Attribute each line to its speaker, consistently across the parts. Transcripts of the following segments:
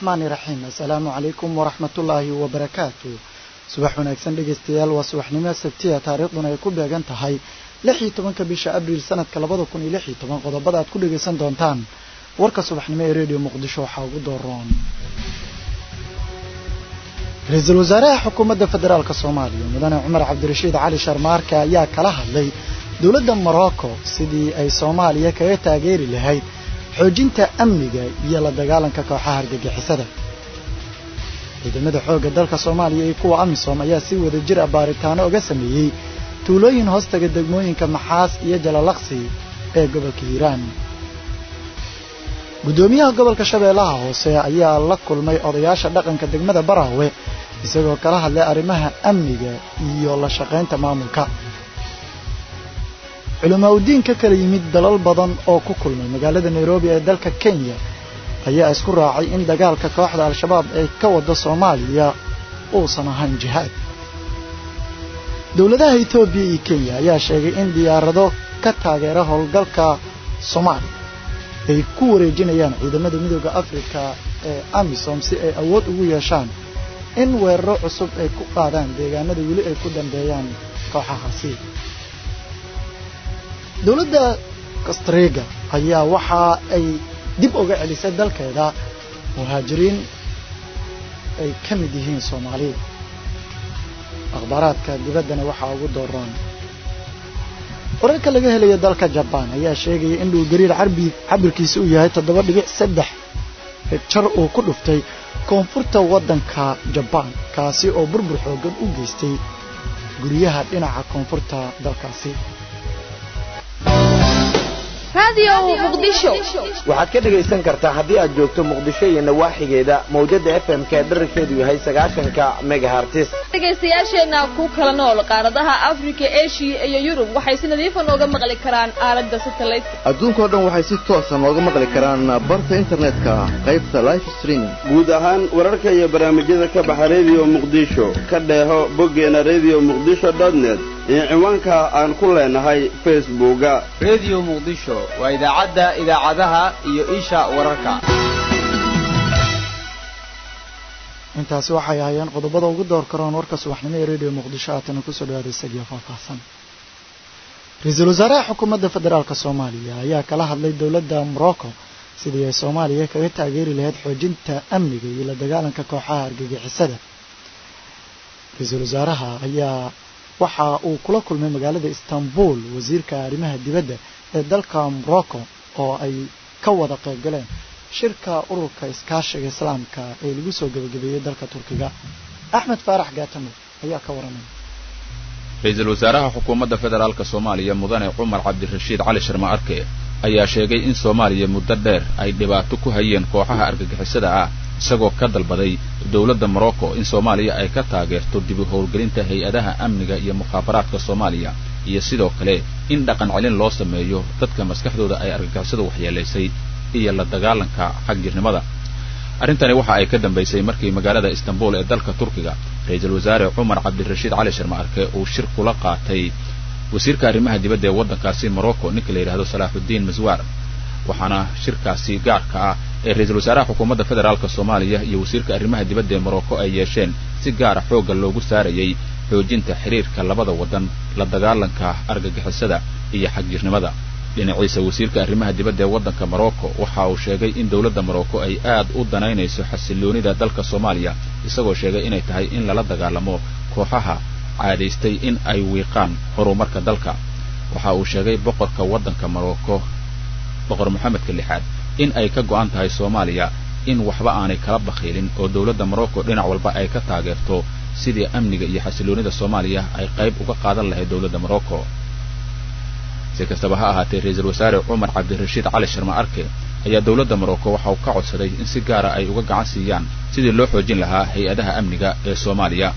Speaker 1: raxmaani raxiim assalaamu calaykum waraxmatullaahi wabarakaatu subax wanaagsan dhegaystayaal waa subaxnimo sabtiya taariikhduna ay ku beegan tahay lix iyo tobanka bisha abriil sanadka labada kun iyo lix iyo toban qodobada aad ku dhagaysan doontaan warka subaxnimo ee redio muqdisho waxaa ugu dooroon ra-iisul wasaaraha xukuumadda federaalk soomaaliya mudane cumar cabdirashiid cali sharmaarka ayaa kala hadlay dowladda morocco sidii ay soomaaliya kaga taageeri lahayd xoojinta amniga iyo la dagaalanka kooxaha argagixisada ciidamada xoogga dalka soomaaliya iyo kuwa amisom ayaa si wada jir a baaritaano uga sameeyey tuulooyin hoostaga degmooyinka maxaas iyo jalalaqsi ee gobolka hiiraan guddoomiyaha gobolka shabeellaha hoose ayaa la kulmay odayaasha dhaqanka degmada baraawe isagoo kala hadlay arrimaha amniga iyo la shaqaynta maamulka culamaa udiin ka kala yimid dalal badan oo ku kulmay magaalada nairobi ee dalka kenya ayaa isku raacay in dagaalka kooxda al-shabaab ee ka wada soomaaliya uusan ahayn jihaad dowladaha etoobiya iyo kenya ayaa sheegay in diyaarado ka taageera howlgalka soomaaliya ay ku wareejinayaan ciidamada midooda afrika ee amisom si ay awood ugu yeeshaan in weeraro cusub ay ku qaadaan deegaanada weli ay ku dambeeyaan kooxahaasi dowladda kastriga ayaa waxa ay dib uga celisay dalkeeda muhaajiriin ay ka mid yihiin soomaaliya akhbaaraadka dibaddana waxaa ugu dooran wararka laga helayo dalka jabaan ayaa sheegaya in dhulgariir carbi cabirkiisa uu yahay toddoba dhibic saddex jar uu ku dhuftay koonfurta waddanka jabaan kaasi oo burbur xooggan u geystay guryaha dhinaca koonfurta dalkaasi
Speaker 2: waxaad ka dhegaysan kartaa haddii aad joogto muqdisho iyo nawaaxigeeda mawjada f m ka dherarkeedu yahay sagaashanka megahartis
Speaker 3: dhegaystayaasheenna ku kala nool qaaradaha afrika eshiya iyo yurub waxay si nadiifa nooga maqli karaan aalada satellite
Speaker 4: adduunkao dhan waxay si toosa nooga maqli karaan barta internetka qaybta life streaming
Speaker 5: guud ahaan wararka iyo barnaamijyada ka baxa redio muqdisho ka dheeho boggeena redio muqdisho net iyo ciwaanka aan ku leenahay facebooka
Speaker 6: redio muqdisho waa idaacadda idaacadaha iyo isha wararka
Speaker 1: intaasi waxay ahaayeen qodobada ugu door karoon warka subaxnimo ee redio muqdisho aatana kusoo dhawaada isagiyo faahfaahsan ra-iisul wasaaraha xukuumadda federaalk soomaaliya ayaa kala hadlay dowladda morocco sidii ay soomaaliya kaga taageeri lahayd xoojinta amniga iyo la dagaalanka kooxaha argagixisada ra-iisul wasaaraha ayaa waxa uu kula kulmay magaalada istanbul wasiirka arrimaha dibadda ee dalka morocco oo ay ka wada qayb galeen shirka ururka iskaashiga islaamka ee lagu soo gebagabeeyey dalka turkiga axmed faarax gaatamo ayaa ka waramay
Speaker 7: ra-iisul wasaaraha xukuumadda federaalk soomaaliya mudane cumar cabdirashiid cali sharma arke ayaa sheegay in soomaaliya muddo dheer ay dhibaato ku hayeen kooxaha argagixisada ah isagoo ka dalbaday dowladda morocco in soomaaliya ay ka taageerto dib u howlgelinta hay-adaha amniga iyo mukhaabaraadka soomaaliya iyo sidoo kale in dhaqan celin loo sameeyo dadka maskaxdooda ay argagixisadu waxyeelaysay iyo la dagaalanka xagjirnimada arrintani waxa ay ka dambaysay markii magaalada istanbul ee dalka turkiga ra-iisul wasaare cumar cabdirashiid cali sharma arke uu shir kula qaatay wasiirka arrimaha dibadda ee waddankaasi morocco ninka la yidhahdo salaaxuddiin maswaar waxaana shirkaasi gaarka ah ee ra-iisul wasaaraha xukuumadda federaalk soomaaliya iyo wasiirka arrimaha dibadda ee morocco ay yeesheen si gaara xoogga loogu saarayay xoojinta xiriirka labada waddan la dagaalanka argagixisada iyo xagjirnimada dhinaciisa wasiirka arrimaha dibadda ee waddanka morocco waxa uu sheegay in dowladda morocco ay aad u danaynayso xasiloonida dalka soomaaliya isagoo sheegay inay tahay in lala dagaalamo kooxaha caadaystay in ay wiiqaan horumarka dalka waxa uu sheegay boqorka waddanka morocco boqor moxamedka lixaad in ay ka go'an tahay soomaaliya in waxba aanay kala bakhiilin oo dowladda morocco dhinac walba ay ka taageerto sidii amniga iyo xasiloonida soomaaliya ay qayb uga qaadan lahayd dowladda morocco si kastaba ha ahaatee ra-iisul wasaare cumar cabdirashiid cali sharma arke ayaa dowladda morocco waxa uu ka codsaday in si gaara ay uga gacan siiyaan sidii loo xoojin lahaa hay-adaha amniga ee soomaaliya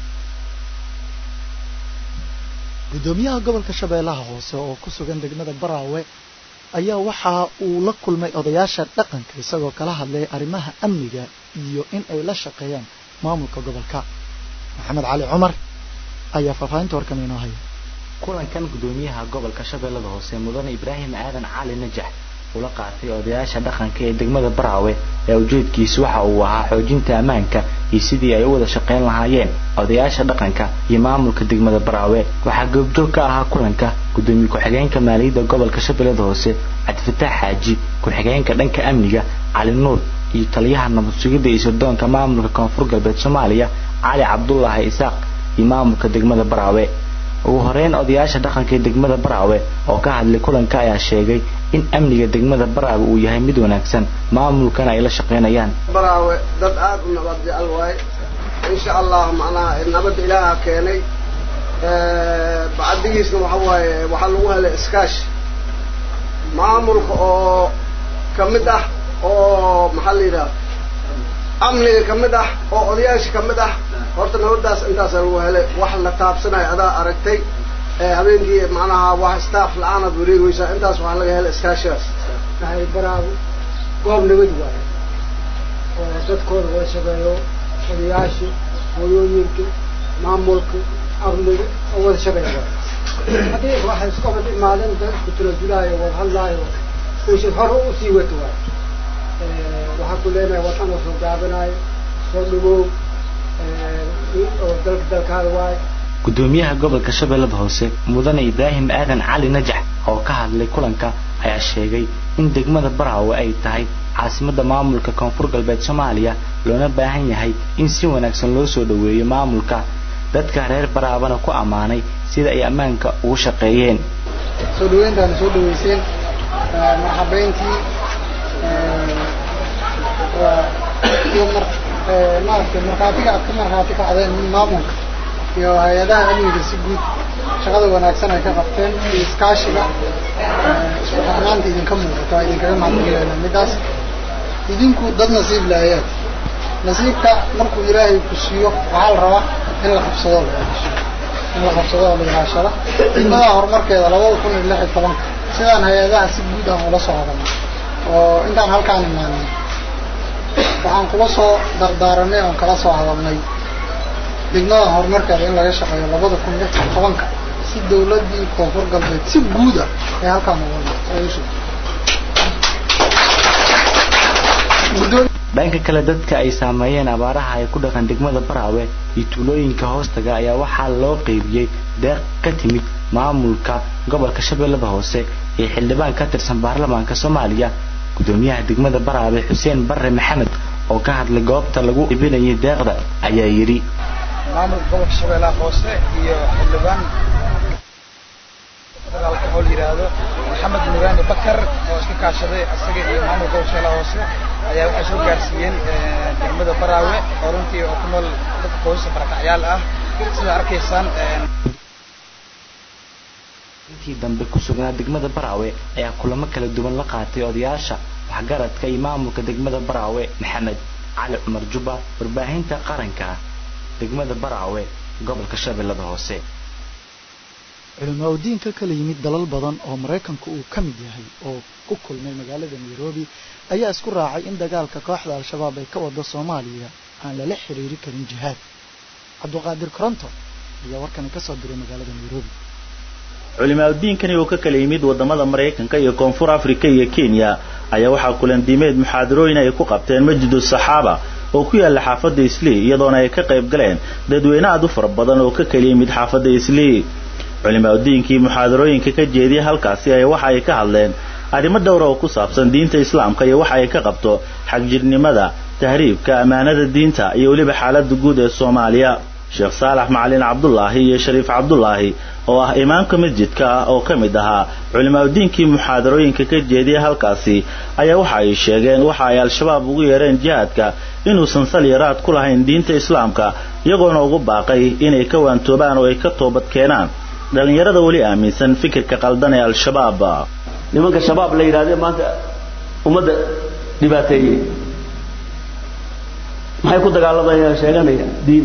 Speaker 1: guddoomiyaha gobolka shabeellaha hoose oo ku sugan degmada baraawe ayaa waxa uu la kulmay odayaasha dhaqanka isagoo kala hadlay arrimaha amniga iyo in ay la shaqeeyaan maamulka gobolka maxamed cali cumar ayaa faahfaahinta warkan inoo haya
Speaker 8: kulankan gudoomiyaha gobolka shabeellada hoose mudane ibraahim aadan cali najax ula qaatay odayaasha dhaqanka ee degmada baraawe ee ujeedkiisu waxa uu ahaa xoojinta ammaanka iyo sidii ay u wada shaqayn lahaayeen odayaasha dhaqanka iyo maamulka degmada baraawe waxaa goobjoog ka ahaa kulanka gudoomiye ku-xigeenka maaliyadda gobolka shabeellada hoose cabdifataax xaaji ku-xigeenka dhanka amniga cali nuur iyo taliyaha nabad sugidda iyo sirdoonka maamulka koonfur galbeed soomaaliya cali cabdulaahi isaaq iyo maamulka degmada baraawe ugu horeyn odayaasha dhaqanka ee degmada baraawe oo ka hadlay kulanka ayaa sheegay in amniga degmada baraawe uu yahay mid wanaagsan maamulkana ay la shaqaynayaan
Speaker 9: baraawe dad aad u nabad jecel waaye insha allah macnaha nabadda ilaaha keenay bacdigiisna waxa waaye waxaa lagu helay iskaashi maamulka oo ka mid ah oo maxaa la yidhaha amniga ka mid ah oo odayaasha ka mid ah horta nabadaas intaasa lagu helay wax la taabsanayo adaa aragtay habeenkii macnaha wax staff la-aanaad wareegeysaa intaas waxaa laga helay iskaashigaas
Speaker 10: waxay baraabu goob nabad waaye oo dadkooda wada shaqeeyo odayaasha hooyooyinka maamulka amniga oo wada shaqeeya waaye haddii waxay isku wada imaadeen dad isku tirasulaayo wada hadlaayo ushad hore usii wato waaye waxaa ku leenahay wadan oo soo gaabanayo soo dhawow oo dalka dalkaada waaye
Speaker 8: gudoomiyaha gobolka shabeellada hoose mudane ibraahim aadan cali najax oo ka hadlay kulanka ayaa sheegay in degmada baraawe ay tahay caasimadda maamulka koonfur galbeed soomaaliya loona baahan yahay in si wanaagsan loo soo dhoweeyo maamulka dadka reer baraabana ku ammaanay sida ay ammaanka ugu shaqeeyeen
Speaker 10: soo dhaweyntaana soo dhaweyseen marxabeyntii iyo mar maaragtay markhaatiga aad ka markhaati kacdeen maamulka iyo hay-adaha amniga si guud shaqada wanaagsan ay ka qabteen iyo iskaashiga isku xirnaanta idinka muuqato waa idinkaga mahadcelina midaas idinku dad nasiib laayaad nasiibka markuu ilaahay ku siiyo waxaa la rabaa in la qabsado la ilaasho in la qabsado oo la ilaashada degmada horumarkeeda labada kun iyo lix iyo tobanka sidaan hay-adaha si guud aan ula soo hadalnay oo intaan halkaan imaanay waxaan kula soo dardaaranay oon kala soo hadalnay degmada horumarkeeda in laga shaqeeyo labada kun lix iyo tobanka si dawladdii koonfur galbeed si guuda ay halkaan ugu
Speaker 8: dhanka kale dadka ay saameeyeen abaaraha ay ku dhaqan degmada baraawe iyo tuulooyinka hoostaga ayaa waxaa loo qeybiyey deeq ka timid maamulka gobolka shabeellada hoose ee xildhibaan ka tirsan baarlamaanka soomaaliya gudoomiyaha degmada baraawe xuseen barre maxamed oo ka hadlay goobta lagu iibinayay deeqda ayaa yidhi
Speaker 11: maamulka gobolka shabeellaha hoose iyo xildhibaan federaalka oo la yidhaahdo maxamed muraani bakar oo iska kaashaday isaga iyo maamulka gobolka shabeellaha hoose ayaa waxay soo gaarsiiyeen degmada baraawe oo runtii oo ku nool dad qoysa barakacyaal ah sida arkaysaan
Speaker 8: intii dambe ku sugnaa degmada baraawe ayaa kulamo kala duwan la qaatay odayaasha waxgaradka iyo maamulka degmada baraawe maxamed cali cumar jubba warbaahinta qaranka degmada baraawe gobolka shabeellada hoose
Speaker 1: culimaa udiin ka kala yimid dalal badan oo maraykanku uu ka mid yahay oo ku kulmay magaalada nairobi ayaa isku raacay in dagaalka kooxda al-shabaab ay ka wado soomaaliya aan lala xiriiri karin jihaad cabduqaadir koronto ayaa warkani ka soo diray magaalada nairobi
Speaker 12: culimaadudiinkani oo ka kala yimid wadamada maraykanka iyo koonfur afrika iyo kenya ayaa waxaa kulandiimeed muxaadarooyin ay ku qabteen masjidu saxaaba oo ku yaala xaafadda islii iyadoona ay ka qayb galeen dadweyne aad u fara badan oo ka kala yimid xaafadda islii culimaadudiinkii muxaadarooyinka ka jeediyay halkaasi ayaa waxa ay ka hadleen arrimo dhowra oo ku saabsan diinta islaamka iyo waxa ay ka qabto xagjirnimada tahriibka ammaanada diinta iyo weliba xaaladda guud ee soomaaliya sheekh saalax macalin cabdulaahi iyo shariif cabdulaahi oo ah imaamka masjidka ah oo ka mid ahaa culimaadudiinkii muxaadarooyinka ka jeediyay halkaasi ayaa waxa ay sheegeen waxa ay al-shabaab ugu yeereen jihaadka inuusan sal yaraad ku lahayn diinta islaamka iyagoona ugu baaqay inay ka waantoobaan oo ay ka toobad keenaan dhallinyarada weli aaminsan fikirka qaldan ee al-shabaab
Speaker 13: nimanka shabaab la yidhahdee maanta ummadda dhibaateeyey maxay ku dagaalamayaan sheeganayaan diin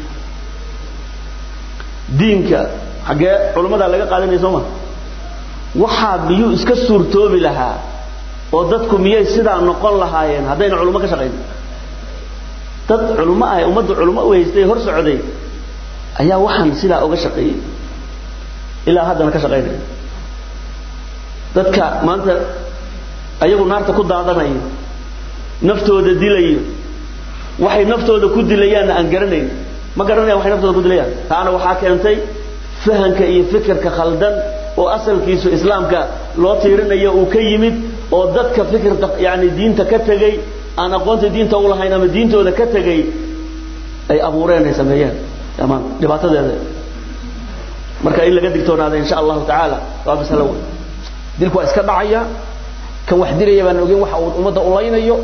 Speaker 13: diinka xaggee culammadaa laga qaadanaya soo ma waxaa miyuu iska suurtoobi lahaa oo dadku miyay sidaa noqon lahaayeen haddayna culummo ka shaqayn dad culummo ah ummadda culummo u haystay hor socday ayaa waxaan sidaa uga shaqeeyey ilaa haddana ka shaqaynaya dadka maanta ayagu naarta ku daadanaya naftooda dilaya waxay naftooda ku dilayaanna aan garanayn ma garanayaan waxay naftooda ku dilayaan taana waxaa keentay fahanka iyo fikirka khaldan oo asalkiisu islaamka loo tiirinayo uu ka yimid oo dadka fikirta yani diinta ka tegey aan aqoonta diinta u lahayn ama diintooda ka tegey ay abuureen ay sameeyeen amaan dhibaatadeeda marka in laga digtoonaada insha allahu tacaala waa masalo weyn dilku waa iska dhacaya kan wax dilaya baan ogeyn waxa uu ummadda ulaynayo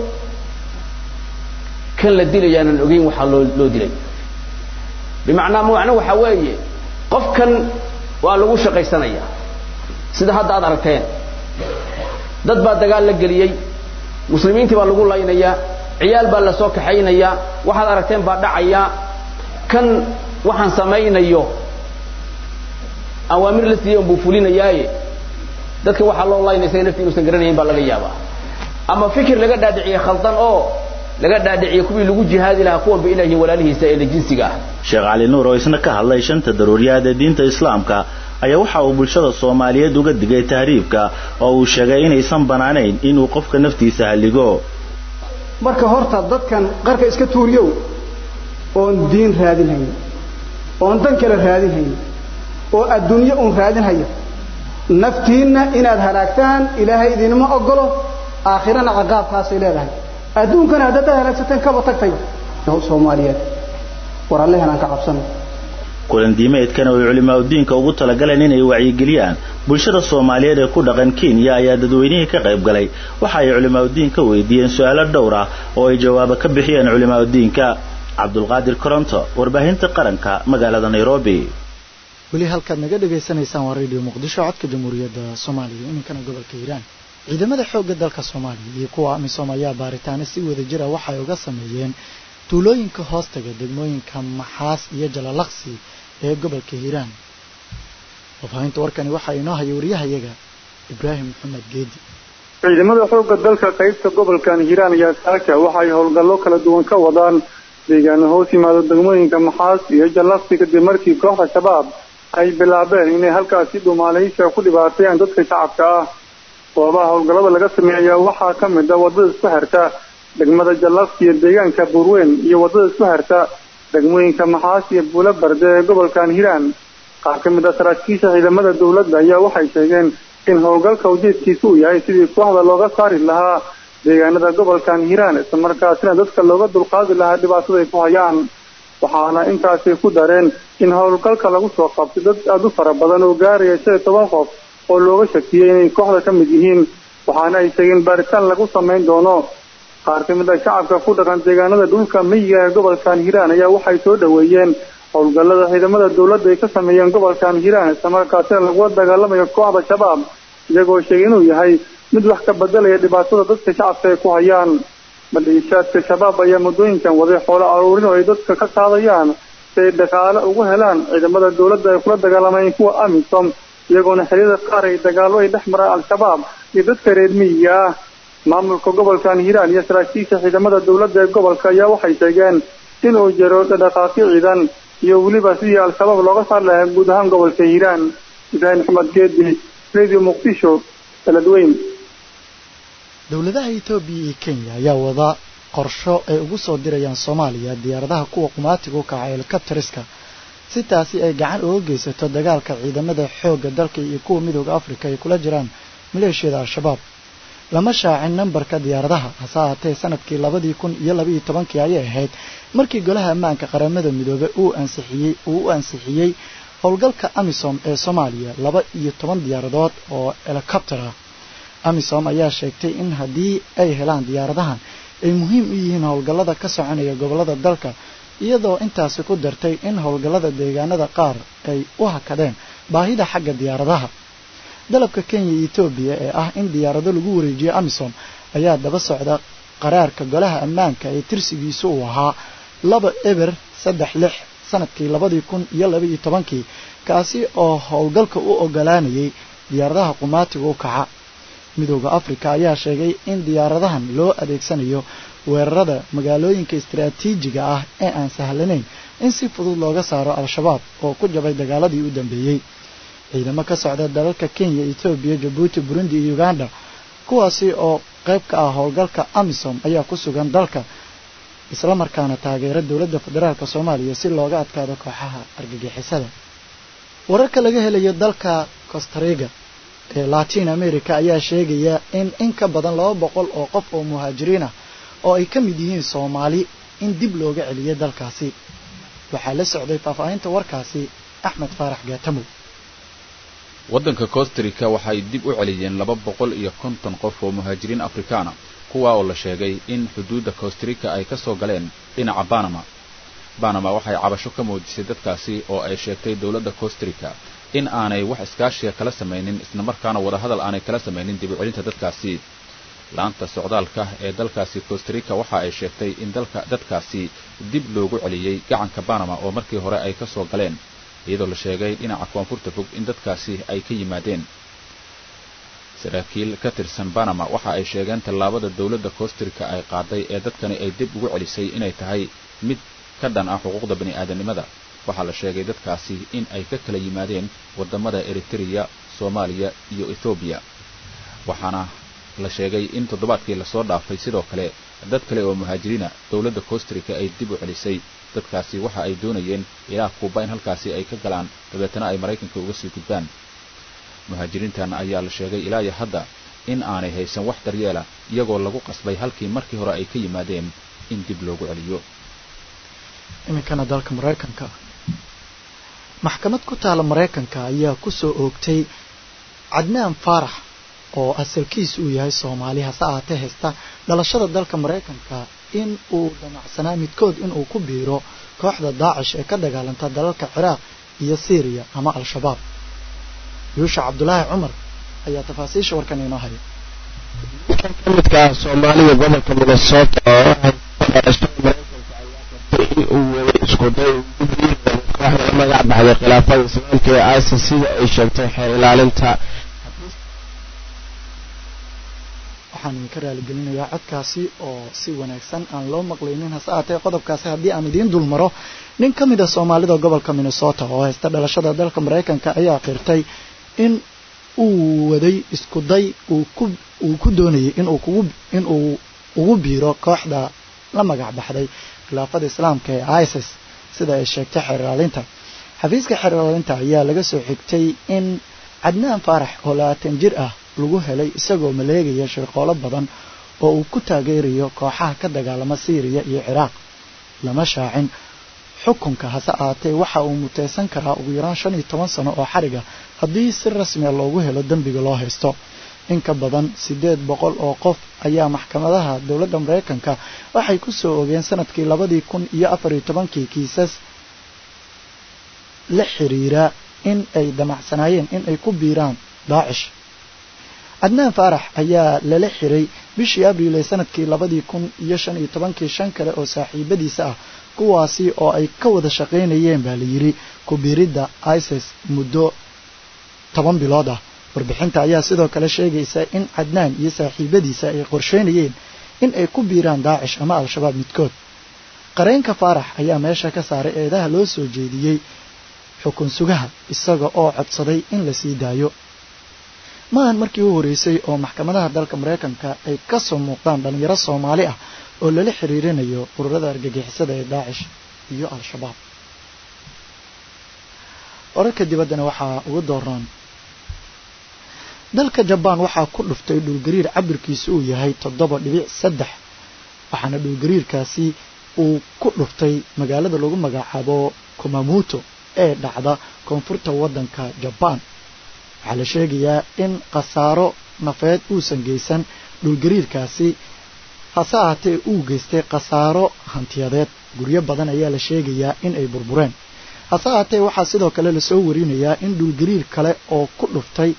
Speaker 13: kan la dilayaanan ogeyn waxaa loo loo dilay bimacnaa macno waxaa weeye qofkan waa lagu shaqaysanaya sida hadda aad aragteen dad baa dagaal la geliyey muslimiintii baa lagu laynayaa ciyaal baa la soo kaxaynayaa waxaad aragteen baa dhacaya kan waxaan samaynayo awaamir la siiyey unbuu fulinayaaye dadka waxaa loo laynaya isaga nafti inuusan garanayn baa laga yaabaa ama fikir laga dhaadhiciye khaldan oo laga dhaadhiciye kuwii lagu jihaadi lahaa kuwanba ilaahi walaalihiisa ee la jinsiga ah
Speaker 12: sheekh cali nuur oo isna ka hadlay shanta daruuriyaad ee diinta islaamka ayaa waxa uu bulshada soomaaliyeed uga digay tahriibka oo uu sheegay inaysan banaanayn inuu qofka naftiisa halligo
Speaker 10: marka horta dadkan qarka iska tuuriyow oon diin raadinhayn oon dan kale raadinhayn oo adduunyo uun raadinhaya naftiinna inaad halaagtaan ilaahay idinma ogolo aakhirana ciqaabkaasay leedahay adduunkana haddaad halaagsateen kaba tagtay soomaaliyeed war allehan aan ka cabsano
Speaker 12: kulan diimeedkan oo ay culimaadudiinka ugu talagaleen inay wacyigeliyaan bulshada soomaaliyeed ee ku dhaqan kenya ayaa dadweynihii ka qayb galay waxa ay culimaadudiin ka weydiiyeen su-aalo dhowr ah oo ay jawaabo ka bixiyeen culimaadudiinka cabdulqaadir koronto warbaahinta qaranka magaalada nairobi
Speaker 1: weli halkaad naga dhagaysanaysaan waa radio muqdisho codka jamhuuriyadda soomaaliya iminkana gobolka hiiraan ciidamada xoogga dalka soomaaliya iyo kuwa amisom ayaa baaritaano si wada jira waxay uga sameeyeen tuulooyinka hoostaga degmooyinka maxaas iyo jalalaqsi ee gobolka hiiraan wafaahinta warkani waxaa inoo haya wariyahayaga ibraahim maxamed geedi
Speaker 14: ciidamada xoogga dalka qaybta gobolkan hiiraan ayaa saaka waxay howlgallo kala duwan ka wadaan deegaano hoos yimaado degmooyinka maxaas iyo jallaqsi kadib markii kooxda shabaab ay bilaabeen inay halkaasi dhumaalaysiga ku dhibaateeyaan dadka shacabka ah goobaha howlgallada laga sameeya waxaa ka mid a wadada isku xirta degmada jallaqsi iyo deegaanka buurweyn iyo wadada isku xirta degmooyinka maxaas iyo buulo barde ee gobolkan hiiraan qaar ka mid a saraakiisha ciidamada dowladda ayaa waxay sheegeen in howlgalka ujeedkiisa uu yahay sidii kooxda looga saari lahaa deegaanada gobolkan hiiraan islamarkaasina dadka looga dulqaadi lahaa dhibaatada ay ku hayaan waxaana intaasi ku dareen in howlgalka lagu soo qabtay dad aada u fara badan oo gaaraya shan iyo toban qof oo looga shakiyey inay kooxda ka mid yihiin waxaana ay sheegeen baaritaan lagu samayn doono qaar ka mid a shacabka ku dhaqan deegaanada dhulka miyiga ee gobolkan hiiraan ayaa waxay soo dhoweeyeen howlgallada ciidamada dowladda ay ka sameeyeen gobolkan hiiraan islamarkaasina lagula dagaalamayo kooxda shabaab iyagoo sheegay inuu yahay mid wax ka bedelaya dhibaatada dadka shacabka ay ku hayaan maleeshiyaadka shabaab ayaa muddooyinkan waday xoolo aruurin oo ay dadka ka qaadayaan si ay dhaqaale ugu helaan ciidamada dowladda ay kula dagaalamayeen kuwa amisom iyagoona xeriyada qaar ay dagaallo ay dhex maraan al-shabaab iyo dadka reer miyiga ah maamulka gobolkan hiiraan iyo saraakiisha ciidamada dowladda ee gobolka ayaa waxay sheegeen inuu jiro dhaqaaqyo ciidan iyo weliba sidii al-shabaab looga saar lahaa guud ahaan gobolka hiiraan ibraahim maxamed geedi radio muqdisho beledweyn
Speaker 1: dowladaha etoobiya iyo kenya ayaa wada qorsho ay ugu soo dirayaan soomaaliya diyaaradaha kuwa qumaatiga u kaca helikobteriska si taasi ay gacan uga geysato dagaalka ciidamada xoogga dalka iyo kuwa midooda afrika ay kula jiraan maleeshiyada al-shabaab lama shaacin nambarka diyaaradaha hase ahaatee sanadkii labadii kun iyo labaiyo tobankii ayay ahayd markii golaha ammaanka qaramada midoobe uu ansixiyey uu u ansixiyey howlgalka amisom ee soomaaliya laba iyo toban diyaaradood oo helikobter ah amisom ayaa sheegtay in haddii ay helaan diyaaradahan ay muhiim u yihiin howlgallada ka soconaya gobollada dalka iyadoo intaasi ku dartay in howlgallada deegaanada qaar ay u hakadeen baahida xagga diyaaradaha dalabka kenya iyo etoobiya ee ah in diyaarado lagu wareejiyo amisom ayaa daba socda qaraarka golaha ammaanka ee tirsigiisu uu ahaa laba eber saddex lix sanadkii labadii kun iyo labaiyo tobankii kaasi oo howlgalka u ogolaanayay diyaaradaha qumaatiga u kaca midooda afrika ayaa sheegay in diyaaradahan loo adeegsanayo weerarada magaalooyinka istaraatiijiga ah ee aan sahlanayn in si fudud looga saaro al-shabaab oo ku jabay dagaaladii u dambeeyey ciidamo ka socda dalalka kenya etoobiya jabuuti burundi iyo uganda kuwaasi oo qayb ka ah howlgalka amisom ayaa ku sugan dalka islamarkaana taageera dowladda federaalk soomaaliya si looga adkaado kooxaha argagixisada wararka laga helayo dalka costariga ee latin america ayaa sheegaya in in ka badan laba boqol oo qof oo muhaajiriin ah oo ay ka mid yihiin soomaali in dib looga celiyo dalkaasi waxaa la socday faahfaahinta warkaasi axmed faarax gaatamow
Speaker 7: waddanka costarica waxay dib u celiyeen laba boqol iyo konton qof oo muhaajiriin afrikaana kuwa oo la sheegay in xuduudda costarica ay ka soo galeen dhinaca banama banama waxay cabasho ka muujisay dadkaasi oo ay sheegtay dowladda costarica in aanay wax iskaashiga kala samaynin islamarkaana wadahadal aanay kala samaynin dib u celinta dadkaasi laanta socdaalka ee dalkaasi costarica waxa ay sheegtay in dalka dadkaasi dib loogu celiyey gacanka banama oo markii hore ay ka soo galeen iyadoo la sheegay dhinaca koonfurta fog in dadkaasi ay ka yimaadeen saraakiil ka tirsan banama waxa ay sheegeen tallaabada dowladda costarica ay qaaday ee dadkani ay dib ugu celisay inay tahay mid ka dhan ah xuquuqda bani aadamnimada waxaa la sheegay dadkaasi in ay ka kala yimaadeen waddamada eritreya soomaaliya iyo ethoobiya waxaana la sheegay in toddobaadkii lasoo dhaafay sidoo kale dad kale oo muhaajiriina dowladda costarica ay dib u celisay dadkaasi waxa ay doonayeen ilaa kuuba in halkaasi ay ka galaan dabeetana ay maraykanka uga sii gudbaan muhaajiriintan ayaa la sheegay ilaa iyo hadda in aanay haysan wax daryeela iyagoo lagu qasbay halkii markii hore ay ka yimaadeen in dib loogu celiyo
Speaker 1: iminkana dalka maraykanka maxkamad ku taala maraykanka ayaa ku soo oogtay cadnaan faarax oo asalkiis uu yahay soomaali hase ahaatee haysta dhalashada dalka maraykanka in uu damacsanaa midkood inuu ku biiro kooxda daacish ee ka dagaalanta dalalka ciraaq iyo syriya ama al-shabaab yuusha cabdulaahi cumar ayaa tafaasiisha warkan inoo haya
Speaker 15: kan ka midka ah soomaalida gobolka minnesota oo dhalashada maraykanka ayaa qabtay in uu waday iskuday ugu biiraya kooxda la magac baxday khilaafada islaamka ee isis sida ay sheegtay xeer ilaalinta
Speaker 1: waxaan idinka raaligelinayaa codkaasi oo si wanaagsan aan loo maqlaynin hase aatee qodobkaasi haddii aan idiin dul maro nin ka mid a soomaalida gobolka minnesota oo haysta dhalashada dalka maraykanka ayaa qirtay in uu waday iskuday uu ku uu ku doonayay inuu kugu inuu ugu biiro kooxda la magac baxday khilaafada islaamka ee isis sida ay sheegtay xeer ilaalinta xafiiska xeer ilaalinta ayaa laga soo xigtay in cadnaan faarax oo labaatan jir ah lagu helay isagoo maleegaya shirqoolo badan oo uu ku taageerayo kooxaha ka dagaalama syriya iyo ciraaq lama shaacin xukunka hase ahaatee waxa uu muteysan karaa ugu yaraan shan iyo toban sano oo xariga haddii si rasmiya loogu helo dembiga loo haysto in ka badan siddeed boqol oo qof ayaa maxkamadaha dowladda maraykanka waxay ku soo ogeen sanadkii labadii kun iyo afar iyo tobankii kiisas la xiriira in ay damacsanaayeen in ay ku biiraan daacish cadnaan faarax ayaa lala xiray bishii abriil ee sanadkii labadii kun iyo shan iyo tobankii shan kale oo saaxiibadiisa ah kuwaasi oo ay ka wada shaqaynayeen baa la yidhi ku biiridda isis muddo toban bilood ah warbixinta ayaa sidoo kale sheegaysa in cadnaan iyo saaxiibadiisa ay qorsheynayeen in ay ku biiraan daacish ama al-shabaab midkood qareenka faarax ayaa meesha ka saaray eedaha loo soo jeediyey xukun sugaha isaga oo codsaday in la sii daayo maahan markii u horeysay oo maxkamadaha dalka maraykanka ay ka soo muuqdaan dhallinyaro soomaali ah oo lala xiriirinayo ururada argagixisada ee daacish iyo al-shabaab wararka dibaddana waxaa ugu dooraan dalka jabaan waxaa ku dhuftay dhulgariir cabirkiisu uu yahay toddoba dhibic saddex waxaana dhulgariirkaasi uu ku dhuftay magaalada lagu magacaabo kumamuto ee dhacda koonfurta waddanka jabaan waxaa la sheegayaa in khasaaro nafeed uusan geysan dhulgariirkaasi hase ahaatee uu geystay khasaaro hantiyadeed guryo badan ayaa la sheegayaa in ay burbureen hase ahaatee waxaa sidoo kale lasoo warinayaa in dhulgariir kale oo ku dhuftay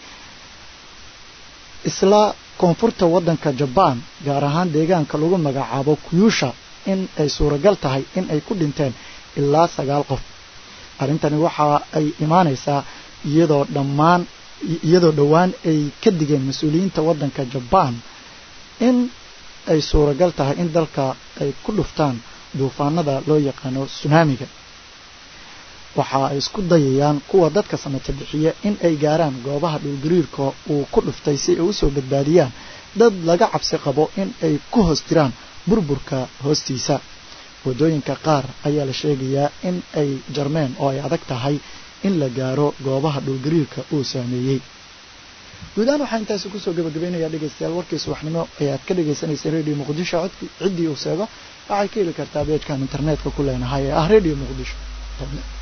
Speaker 1: isla koonfurta waddanka jabaan gaar ahaan deegaanka lagu magacaabo kuyuusha in ay suuragal tahay in ay ku dhinteen ilaa sagaal qof arrintani waxa ay imaanaysaa iyadoo dhammaan iyadoo dhowaan ay ka digeen mas-uuliyiinta waddanka jabaan in ay suuragal tahay in dalka ay ku dhuftaan duufaanada loo yaqaano sunaamiga waxa ay isku dayayaan kuwa dadka samata bixiya in ay gaaraan goobaha dhulgariirka uu ku dhuftay si ay usoo badbaadiyaan dad laga cabsi qabo in ay ku hoos jiraan burburka hoostiisa waddooyinka qaar ayaa la sheegayaa in ay jarmeen oo ay adag tahay in la gaaro goobaha dhulgariirka uu saameeyey guud ahaan waxaa intaasi kusoo gabagabaynayaa dhegaystayaal warkii subaxnimo ayaad ka dhagaysanaysay radio muqdisho codki ciddii uu seego waxay ka heli kartaa beejkan internetka ku leenahay ee ah radio muqdisho